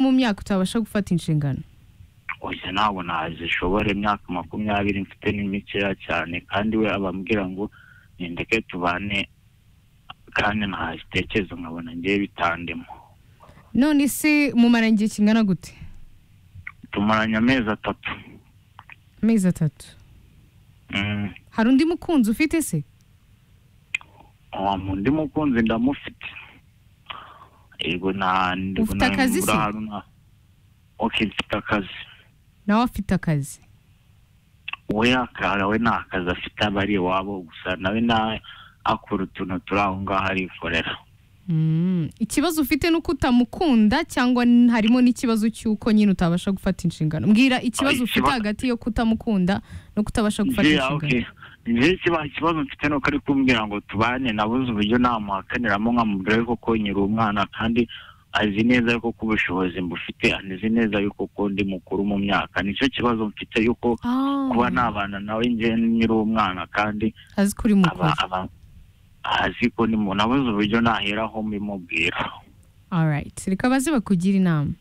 mu myaka utabasha gufata inshingano oya ntabwo nazishobora imyaka makumyabiri mfite ni mikeya cyane kandi we abambwira ngo nindeke tubane kandi ntazitekereza nkabona ngiye bitandemo none se mumara igihe kingana gute tumaranye amezi atatu amezi atatu Mm, hari undi mukunzi ufite se uwo undi mukunzi ndamufite yego nta Ufite akazi se? ok mfite akazi nawe afite akazi we akara we nta kazi afite aba ari iwabo gusa nawe na akora utuntu turi aho ngaho arikorera Mm, ikibazo ufite ni uko utamukunda cyangwa n- harimo n'ikibazo cy'uko nyine utabasha gufata inshingano mbwira ikibazo Ah, ufite ikiba- hagati yo kutamukunda no kutabasha gufata Njye, inshingano ok. Njye kiba- ikibazo mfite ni uko ari kumbwira ngo tubane nabuze uburyo namuhakaniramo nkamubwira yuko konyera umwana kandi azi neza yuko ko ubushobozi mbufite anizi neza yuko ko ndi mukuru mu myaka nicyo kibazo mfite yuko kuba Ah, nabana nawe njye nyiri umwana kandi azi ko uri mukuru aba aba azi ko ni mu nabuze uburyo naheraho mbimubwira alright reka baze bakugire inama